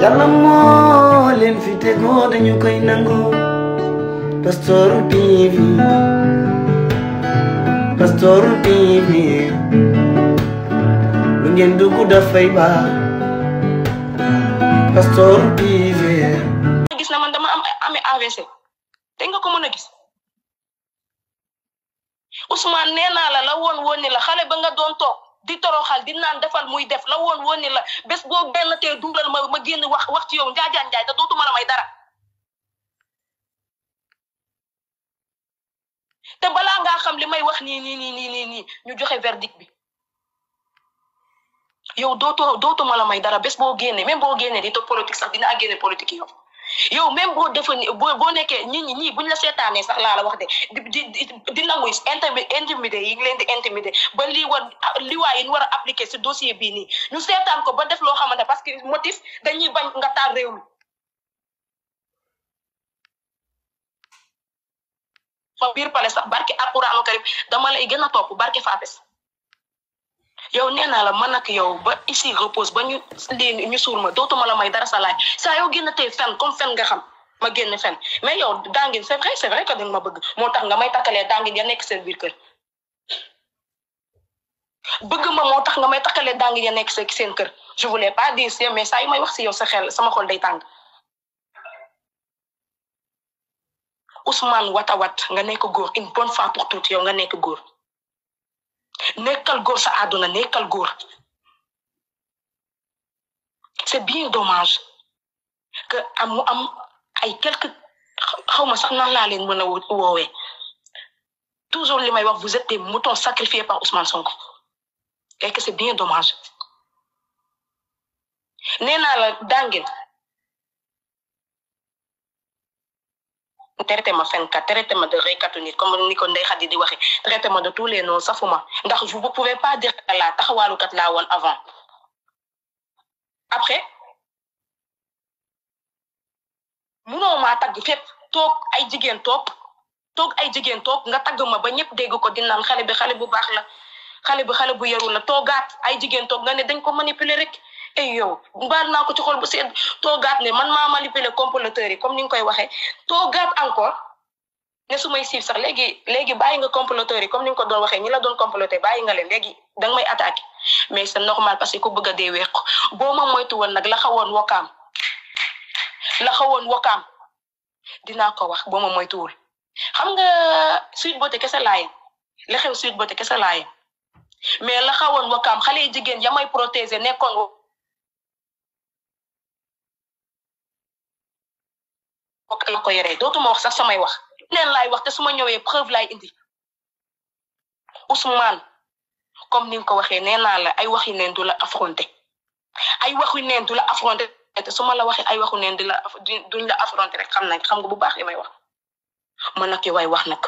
yàlla moo leen fi tegoo dañu koy nangu Pastoor TV Pastoor TV lu ngeen dugg dafay baax Pastoor TV gis na man dama am amee AVC te nga ko mën a gis Ousmane nee naa la la woon woon ni la xale ba nga doon toog di toroxal di naan defal muy def la woon woon ni la bés boo benn tee duulal ma ma génn wax wax ci yow njaajaan njaay te dootuma la may dara te balaa ngaa xam li may wax nii nii nii nii nii nii ñu joxe verdict bi yow dootoo dootuma la may dara bés boo génne même boo génne di topp politique sax dinaa génne politique yow yow même boo defa ni boo boo nekkee ñi ñi ñii buñ la seetaanee sax laa la wax de di di di nangu intimi intimidé yi ngi leen di intimidé ba lii war liwaay yi ñu war a appliqué si dossier bii nii ñu seetaan ko ba def loo xamante parce que motif dañuy bañ nga taal réew mi fa biir pale sax barke alquranu karim dama lay gën a topp barke faapes yow nee naa la man ak yow ba ici repose ba ñu lii ñu suul ma dootuma la may dara sa laaj saa yow génn tey fen comme fen nga xam ma génn fen mais yow dangin c'est vrai c'est vrai que danga ma bëgg moo tax nga may takkalee dangin ya nekk seen biir kër bëgg ma moo tax nga may takkalee dangin ya nekk seen kër je voulais pas dire si mais saa yu may wax si yow sa xel sama xol day tàng Ousmane Watawat nga nekk góor une bonne fois pour toutes yow nga nekk góor nekkal góor sa àdduna nekkal góor c'est bien dommage que am mu am ay quelque xaw ma sax nan laa leen mën a woowee toujours li may wax vous êtes des moutons sacrifiés par Ousmane Sonko et que c'est bien dommage nee naa la dangin traité ma fenkat traité ma de reykatu nit comme ni ko Ndeye Khady di waxee traité ma de tous les noms safuma ndax vous ne pouvez pas dire que la taxawaalukat laa woon avant après munoo maa tagg fépp toog ay jigéen toog toog ay jigéen toog nga tagg ma ba ñëpp dégg ko di naan xale bi xale bu baax la xale bi xale bu yarul la toogaat ay jigéen toog nga ne dañ ko manipuler rek ay yow baal naa ko ci xol bu sedd toogaat ne man maa manipuler comploteurs yi comme ni nga koy waxee toogaat encore ne su may siif sax léegi léegi bàyyi nga comploteurs yi comme ni nga ko doon waxee ñi la doon comploter bàyyi nga leen léegi danga may attaqué mais c'est normal parce que ku bëgg a dee weeq boo ma moytu woon nag la xawoon wokkaam la xawoon wokkaam dinaa ko wax boo ma moytuwul xam nga Sweet Beauté kese laayam la xew Sweet Beauté kese laayam mais la xawoon wokkaam xale yi jigéen ya may protéger nekkoon ok la ko yoree dootuma wax sax samay wax leen laay wax te su ma ñëwee preuve laay indi Ousmane comme ni nga ko waxee nee naa la ay waxi neen du la affronté ay waxi neen du la affronté te su ma la waxee ay waxu neen di la duñ la affronté rek xam nañ xam nga bu baax li may wax man nag yow ay wax nag.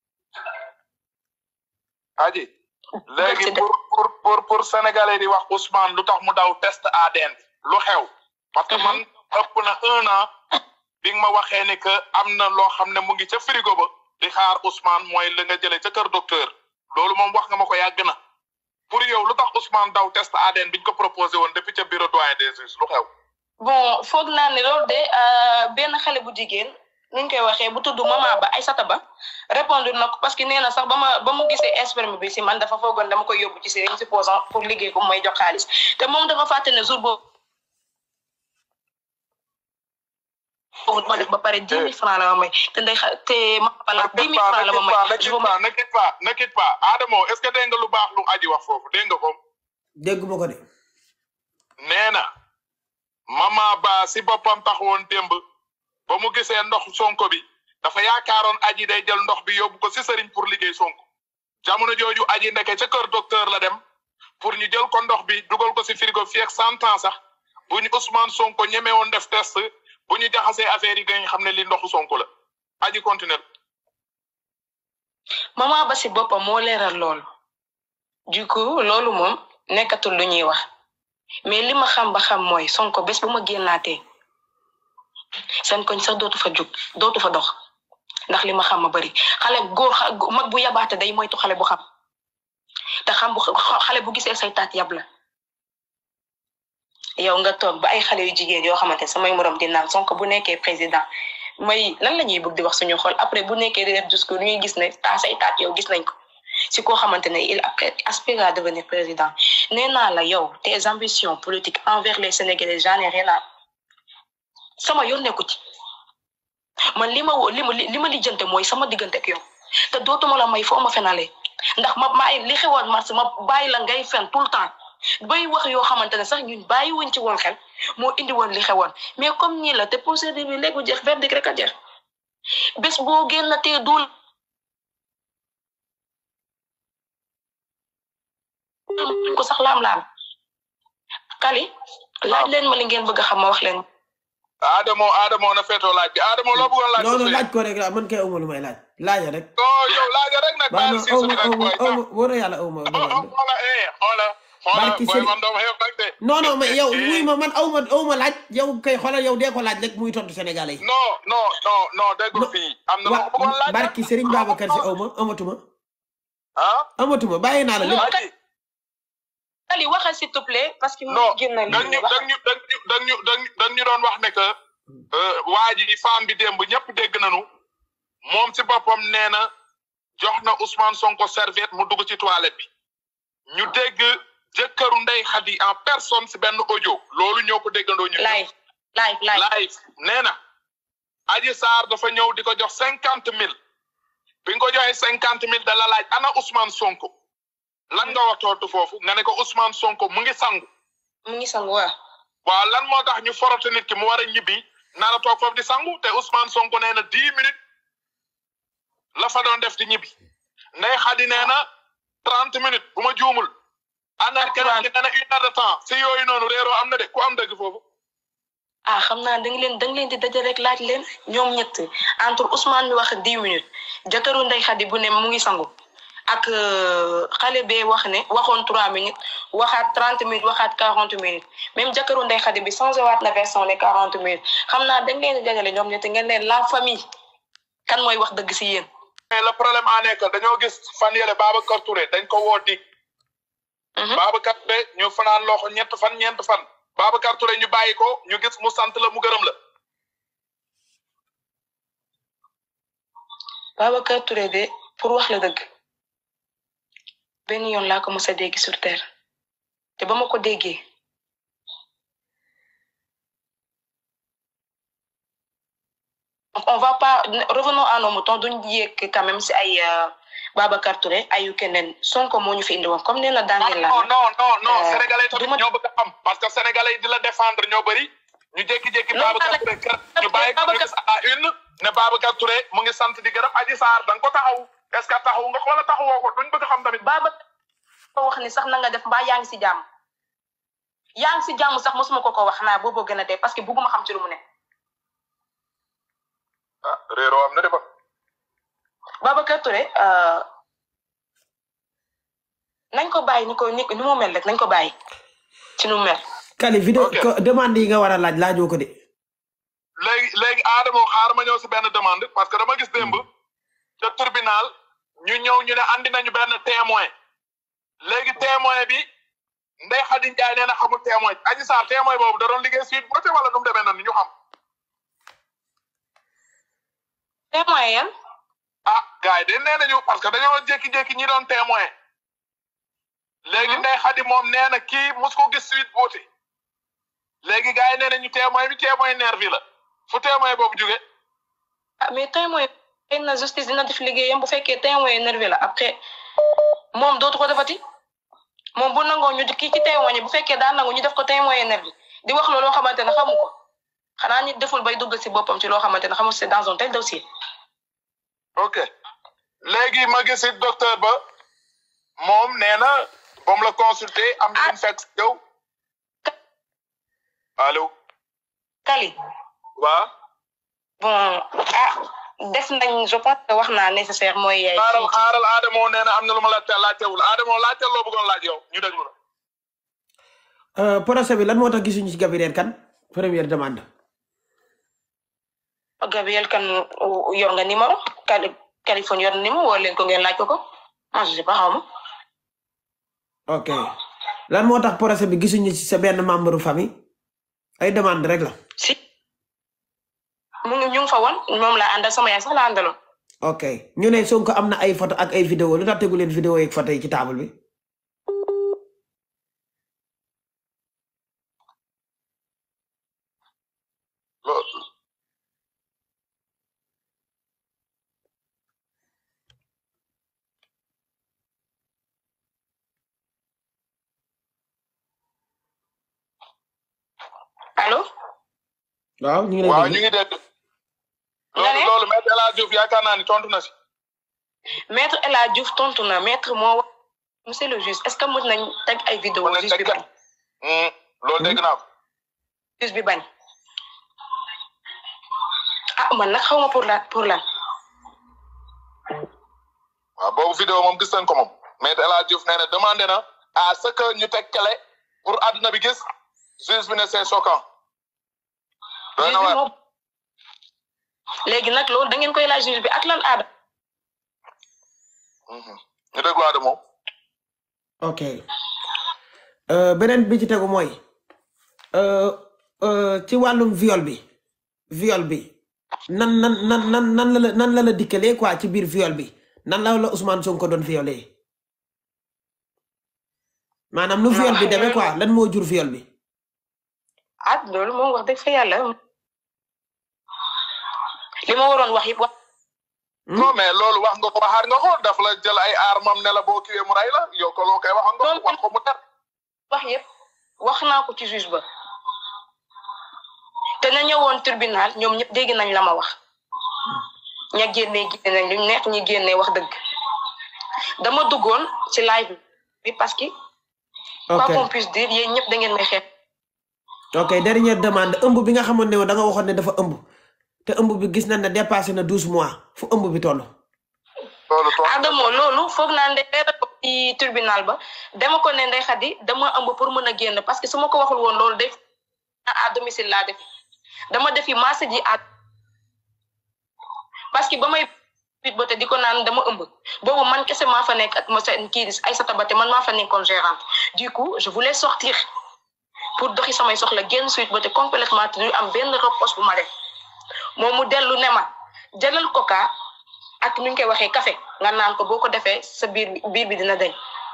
aji léegi pour pour pour pour sénégalais di wax Ousmane lu tax mu daw test ADN lu xew. parce que man ëpp na un an. bi nga ma waxee ni que am na loo xam ne mu ngi ca frigo ba di xaar Ousmane mooy la nga jëlee ca kër docteur loolu moom wax nga ma ko yàgg na pour yow lu tax Ousmane daw test ADN biñ ko proposé woon depuis ca bureau doyen des juges lu xew. bon foog naa ne loolu de benn xale bu jigéen nuñ koy waxee bu tudd mama ba Aïssata Ba répondre na ko parce que nee na sax ba ma ba mu gisee sperme bi si man dafa foogoon dama koy yóbbu ci si rek supposant pour liggéey ko mooy jox xaalis te moom dafa fàtte ne jour boobu. foofu ma def ba pare dix mille francs la ma may te ndey xa te ma bala dix mille francs la ma may. ne quitte pas ne quitte pas ne quitte pas Adamo est-ce que dégg nga lu baax lu aji wax foofu dégg nga ko. dégg ma ko de. nee na mama ba si boppam taxawoon démb ba mu gisee ndox sonko bi dafa yaakaaroon aji day jël ndox bi yóbbu ko si sëriñ pour liggéey sonko jamono jooju aji ndeke ca kër docteur la dem pour ñu jël ko ndox bi dugal ko si frigo fii ak cent ans sax bu ñu Ousmane Sonko ñeme woon def test. bu ñu jaxasee affaire yi dañ xam ne li ndoxu sonko la aji continuer mama ba si boppam moo leeral loolu du coup loolu moom nekkatul lu ñuy wax mais li ma xam ba xam mooy sonko bés bu ma génnaatee seen koñ sax dootu fa jug dootu fa dox ndax li ma xam ma bari xale góor mag bu yabaate day moytu xale bu xam te xam bu xale bu gisee say taat yab la yow nga toog ba ay xale yu jigéen yoo xamante ne samay morom di naan Sonko bu nekkee président may lan la ñuy bëgg di wax suñu xol après bu nekkee di def discours ñuy gis ne taa say taat yow gis nañ ko si koo xamante ne il aspire à devenir président nee naa la yow tes ambitions politiques envers les Sénégalais j'en ai rien à sama yoon nekku ci man li ma wo li ma li ma lijjante mooy sama diggante ak yow te dootuma la may foo ma fenalee ndax ma maay li xewoon mars ma bàyyi la ngay fen tout le temps bay wax yoo xamante ne sax ñun bàyyi wuñ ci woon xel moo indi woon li xewoon mais comme nii la te procédure bi léegi jeex verdict rek a jeex bés boo génn te dul ko sax laam-laam kali laaj leen ma li ngeen bëgg a xam ma wax leen Adamo Adamo na feetoo laaj bi Adamo loo bëggoon laaj. non non laaj ko rek la man kay awma lu may laaj laaja rek. non yow laaja rek nag. waaw baal non si awma suñu rek awma booy awma wóor na yàlla awma demande. xoola eh xoola. xoola Barki booy Sëriñ- man doomu xew nag de. non non mais yow Eh, wuy ma man awma awma laaj yow kay xoolal yow dee ko laaj rek muy tontu Sénégalais yi. non non non non déggul Non. fii am na lu ma bëggoon wa laaj. barki Serigne Babacar si awma amatuma ah. amatuma bàyyi naa la Non. lépp. Aji kali waxal s'il te plaît parce que non mu génn dañ ñu dañ ñu dañ ñu dañ ñu dañ dañ ñu doon wax ne que waa ji femme bi démb ñëpp dégg nañu moom si boppam nee na jox na Ousmane Sonko serviette mu dugg ci toilette bi ñu dégg jëkkëru Ndey Xadi en personne si benn audio loolu ñoo ko déggandoo ñu. live live live live nee na Aji Sarr dafa ñëw di ko jox cinquante mille bi nga ko joxee cinquante mille da la laaj ana Ousmane Sonko lan nga wax tontu foofu nga ne ko Ousmane Sonko mu ngi sangu. mu ngi sangu waa waaw lan moo tax ñu forote nit ki mu war a ñibbi nar a toog foofu di sangu te Ousmane Sonko nee na dix minutes la fa doon def di ñibbi Ndey Xadi nee na trente minutes bu ma juumul. ana keneen ki nee na une heure de temps si yooyu noonu réeroo am na de ku am dëgg foofu. ah xam naa da nga leen da nga leen di daje rek laaj leen ñoom ñett entre Ousmane mi wax dix minutes jëkkëru Ndey Xadi bu ne mu ngi sangu ak euh, xale bee wax ne waxoon trois minutes waxaat trente minutes waxaat quarante minutes même jëkkëru Ndey Xadi bi changé waat na version ne quarante minutes xam naa da nga leen di dajale ñoom ñett ngeen leen la famille kan mooy wax dëgg si yéen. mais le problème en est que dañoo gis fan yële Babacar Touré dañ ko woo dig Mhm. Babacar Touré ñu fanaan loxo ñett fan ñeent fan Babacar Touré ñu bàyyi ko ñu gis mu sant la mu gërëm la Babacar Touré de pour wax la dëgg benn yoon laa ko mos a dégg sur terre te ba ma ko déggee donc on va pas revenons à nos moutons duñ yéeg quand même si ay euh, Babacar Touré ayu keneen Sonko moo ñu fi indi woon comme nee na daangeel non la non non non Euh, sénégalais tamit du ma- ñoo bëgg a xam parce que sénégalais yi di la défendre ñoo bëri ñu jékki-jékki Non, Babacar mais- Touré kër ñu bàyyi ko ñu Babacar- gis à la une ne Babacar Touré mu ngi sant di gërëm Adji Sarr da nga ko taxaw est-ce que taxaw nga ko wala taxawoo ko duñ bëgg a xam tamit Babacar ko wax ni sax na nga def mbaa yaa ngi si jàmm yaa ngi si jàmm sax mosuma ko ko wax naa booboo gën a dee parce que bugguma xam ci lu mu ne ah réeroo am na de ba Babacar Touré euh, nañ ko bàyyi ni ko ni ni mu mel rek nañ ko bàyyi ci nu mu mel. Kali vidéo Ok. ko demande yi nga war a laaj laajoo ko de. léegi léegi Adamo xaar ma ñëw si benn demande parce que dama gis démb ca tribunal ñu ñëw ñu ne andi nañu benn témoin léegi témoin bi Ndeye Khady Ndiaye nee na xamul témoin Adji Sarr témoin boobu da doon liggéey suite boote wala nu mu demee noonu ñu xam témoin yan ah gars yi de nee nañu parce que dañoo jékki-jékki ñi doon témoin léegi Mhm. Ndeye Khady moom nee na kii mus ko gis suite boote léegi gars yi nee nañu témoin bi témoin nervi la fu témoin boobu jóge ah mais témoin xëy na justice dina def liggéeyam bu fekkee témoin nerveux la après moom dootu ko defati moom bu nangoo ñu kii ci témoin yi bu fekkee daan nangu ñu def ko témoin nerveux di wax loolu loo xamante ne xamu ko xanaa nit deful bay dugg si boppam ci loo xamante ne xamul c'est dans un tel dossier. ok léegi ma gis it docteur ba moom nee na ba mu la consulter am na lu mu fekk si yow allo Kali waa bon ah def nañ je pense que wax naa nécessaire mooy. yaay xaaral ci- xaaral Adamo nee na am na lu ma la teel laajtewul Adamo laajteel loo bëggoon laaj yow ñu déglu la Euh, procès bi lan moo tax gisuñu ci Gabriel Kane première demande. Gabriel kan yor nga numéro Cali Californie yor na numéro woo leen ko ngeen laaj ko ko ah je sais pas xaw ma. ok lan moo tax procès bi gisuñu ci sa benn membre famille ay demande rek la si mu ngi ñu ngi fa woon moom laa àndal sama yaay sax la àndaloon ok ñu ne Sonko am na ay photo ak ay vidéo lu tax tegu leen vidéo yeeg photo yi ci table bi loolu allo waaw ñu ngi lay waaw déglu. ñu ngi dégg Nga ne? loolu loolu maître El Hadj Diouf yaakaar naa ni tontu na si maître El Hadj Diouf tontu na maître moo wax monsieur le juge est ce que mën nañ teg ay vidéo Mën nañ juge bi teg bañ Hmm, loolu dégg naa ko juge bi bañ ah man nag xaw ma pour la pour lan waaw boobu vidéo moom gis nañ ko moom maître El Hadj Diouf nee na demandé na à ce que ñu teg kele pour àdduna bi gis juge bi ne c'est choquant doy juge na bi waar moo léegi nag loolu da ngeen koy laaj juge bi ak lan aada Mhm. ñu déglu Adama moom ok Euh, beneen bi ci tegu mooy euh, euh, ci wàllum viol bi viol bi nan nan nan nan nan la la nan la la dikkalee quoi ci biir viol bi nan la la Ousmane Sonko doon violé maanaam nu viol bi demee quoi lan moo jur viol bi ah loolu moom wax dëgg fa yàlla li ma waroon wax yëpp wax non mais loolu wax nga ko waxaat nga ko daf la jël ay armam ne la boo kiwee mu rey la yow ko loo koy wax nga ko wax ko mu ter wax yëpp wax naa ko ci juge ba te na ñëwoon tribunal ñoom ñëpp dégg nañ la ma wax ña génnee génne nañ lu neex ñi génnee wax dëgg dama duggoon ci live bi parce que quoi ok qu'on puisse dire yéen ñëpp da ngeen may xeex ok dernière demande ëmb bi nga xamoon ne da nga waxoon ne dafa ëmb te ëmb bi gis nañ ne dépassé na douze mois fu ëmb bi toll loolu toog Adamo loolu foog naa ndey leeral ko ci tribunal ba dama ko ne ndey xadi dama ëmb pour mën a génn parce que su ma ko waxul woon loolu day à domicile laa def dama defi masse ji à parce que ba may bit ba te di ko naan dama ëmb boobu man kese maa fa nekk ak ma seen kii ay sa tabate man maa fa nekkoon gérante du coup je voulais sortir pour doxi samay soxla génn suite ba te complètement te du am benn repos bu ma def moom mu dellu ne ma jëlal coca ak nu ñu koy waxee café nga naan ko boo ko defee sa biir bi biir bi dina dañ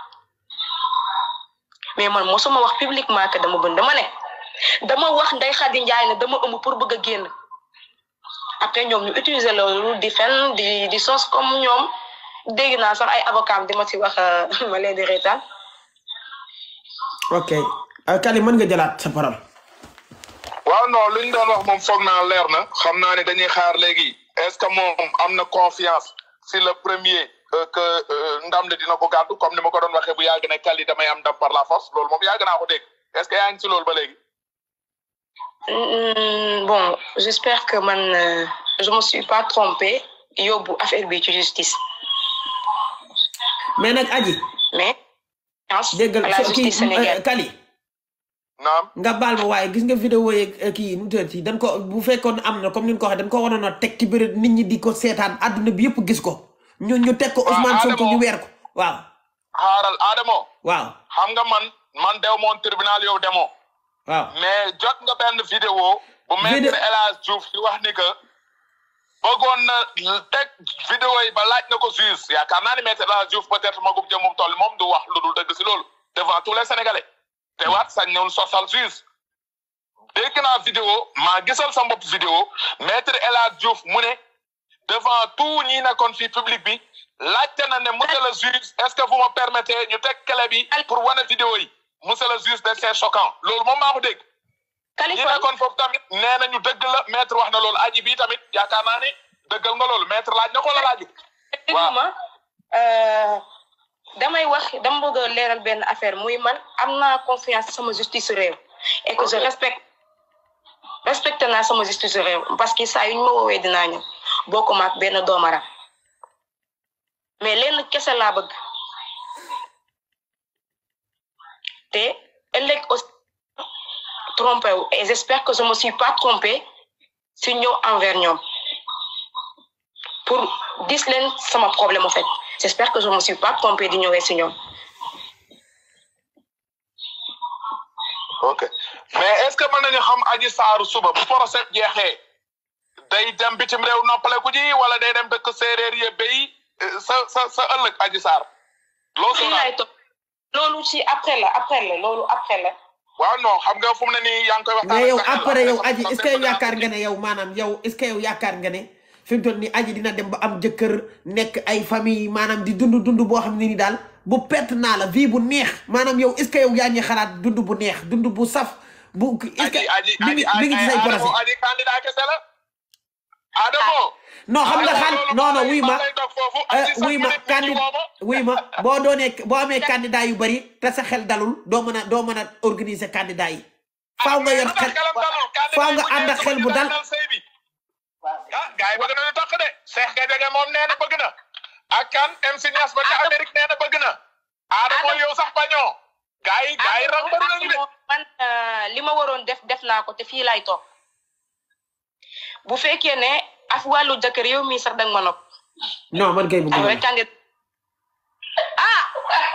mais man mosuma wax publiquement que dama bën dama ne dama wax Ndeye Khady Ndiaye ne dama ëmb pour bëgg a génn après ñoom ñu utiliser loolu di fen di di sos comme ñoom dégg naa sax ay avocat di ma ci wax euh, ma leen di reetaan ok Euh, Kali mën nga jëlaat sa parole waaw non li ñu doon wax moom foog naa leer na xam naa ne dañuy xaar léegi est-ce que moom am na confiance si le premier euh, que euh, ndam li dina ko gàddu comme ni ma ko doon waxee bu yàgg ne Kali damay am ndam par la force loolu moom yàgg naa ko dégg est-ce que yaa ngi si loolu ba léegi. Mm, bon j'espère que man euh, je me suis pas trompée yóbbu affaire bi ci justice mais nag aji mais déggal à la so- kii justice sénégalaise euh, Kali naam nga baal ma waaye gis nga vidéo yeeg euh, kii nu mu tëdd dañ ko bu fekkoon am na comme ni ñu ko waxee dañ ko waroon a teg ci bëri nit ñi di ko seetaan àdduna bi yëpp gis ko ñu ñu teg ko Waaw, Ousmane Sonko Adamo. ñu weer ko waaw xaaral Adamo waaw xam nga man man dew moon tribunal yow demoo waaw mais jot nga benn vidéo bu maître Vidéo- El Hadj Diouf di wax ni que bëggoon na teg vidéo yi ba laaj na ko juge yaakaar naa ni maître El Hadj Diouf peut-être magum jëm moom toll moom du wax lu dul dëgg si loolu devant tous les sénégalais te waat sañ ñëwul sosal juge dégg naa vidéo maa gisal sa bopp vidéo maître El Hadj Diouf mu ne devant tout ñi nekkoon fii public bi laajte na ne monsieur le juge est-ce que vous me permettez ñu teg clé bi pour wane vidéo yi monsieur le juge de c'est choquant loolu moom maa ko dégg ñi Kaliphone nekkoon foofu tamit nee nañu dëgg la maître wax na loolu aji bi tamit yaakaar naa ni dëggal nga loolu maître laaj na ko la laaju dégguma euh, damay wax dama bëgg a leeral benn affaire muy man am naa confiance sama justice réew et que je respecte respecté naa sama justice réew parce que saa yu ñu ma woowee dinaa ñëw bokkuma ak benn doomaram mais lenn kese laa bëgg te ëllëg aussi trompé wu et j'espère que je me suis pas trompé si ñëw envers ñoom pour dis leen sama problème en fait j'espère que je me suis pas trompé di ñëwee si ñoom ok mais est ce que mën nañu xam aji saaru suba bu procès jeexee day dem bitim réew noppaleku ji wala day dem dëkk séeréer ye béy sa sa sa ëllëg aji saar loo fii soo laay toog loolu ci après la après la loolu après la waaw non xam nga fu mu ne nii yaa ngi koy waxtaan mais yow ak sa xel, après yow sa- aji sa est ce que yow xel yaakaar nga ne yow maanaam yow est ce que yow yaakaar nga ne fi mu toll nii aji dina dem ba am jëkkër nekk ay famille maanaam di dund dund boo xam ne ni daal bu perte naa la vie bu neex maanaam yow est ce que yow yaa ngi xalaat dund bu neex dund bu saf bu est ce que aji aji mi ngi aji mi ngi ci say Adamo projet aji candidat kese la Adamo non xam nga xaal loolu non non maa wuy lay- ma maa lay dog foofu eh, aji sax wuy ma nit ñi candi woo ma. wuy ma boo doonee boo amee candidat yu bari te sa xel dalul doo mën a doo mën a organiser candidat yi faaw nga yor lu tax xel xelam dalul? Candidat faaw yi nga bu ànd ak ñëwee xel bu bëgg dal. daanal sëy bi. ah gars yi bëgg nañu takk de Cheikh Gadiaga moom nee na bëgg na ak kan MC Niass ba ca Adamo- Amérique nee na bëgg na Adamo Adamo- yow sax bañoo gars yi gars yi rang bëri nañu de man euh, li ma waroon def def naa ko te fii laay toog bu fekkee ne ak wàllu jëkkër yow mii sax danga ma nopp non man kay bu am rek kànge ah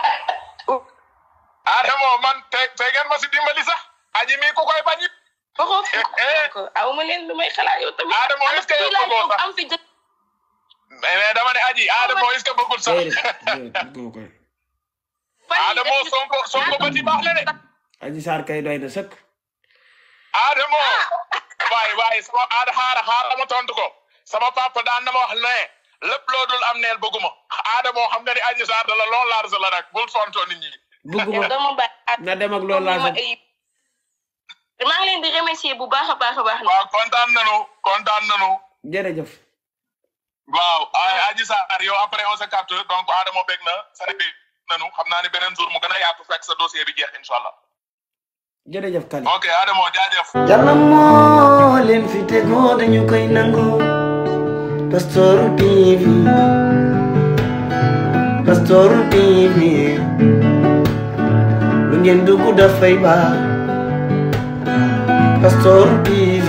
Adamo man te te ngeen ma si dimbali sax aji mi ku koy bañi waxoo Eh, ko aw ma leen lu may xalaat yow tamit Adamo, am est-ce que yow fii laay bëggoo toog sax? am fi jëkkër mais mais dama ne aji Adamo est-ce que bëggul sax Adamo Sonko Sonko ba ci baax la de aji saar kay doy na sëkk Adamo waay waay sama aada xaara xaara ma tontu ko sama papa daan na ma wax ne lépp loo dul am neel bëgguma Adamo xam nga ni aji saar da la lool laar sa la nag bul fontoo nit ñi bugguma dama bàyyi na dem ak loolu laa ma sax ay maa ngi leen di remercier bu baax a baax a baax waaw kontaan nanu kontaan nanu jërëjëf waaw ay aji saar yow après on se capte donc Adamo bég na sani bi nanu xam naa ni beneen jour mu gën a yaatu fekk sa dossier bi jeex incha allah jërëjëf Kali ok Adamo jaajëf Yàlla moo leen fi tegoo dañu koy nangu Pastoor TV Pastoor TV lu ngeen dugg dafay baax Pastoor TV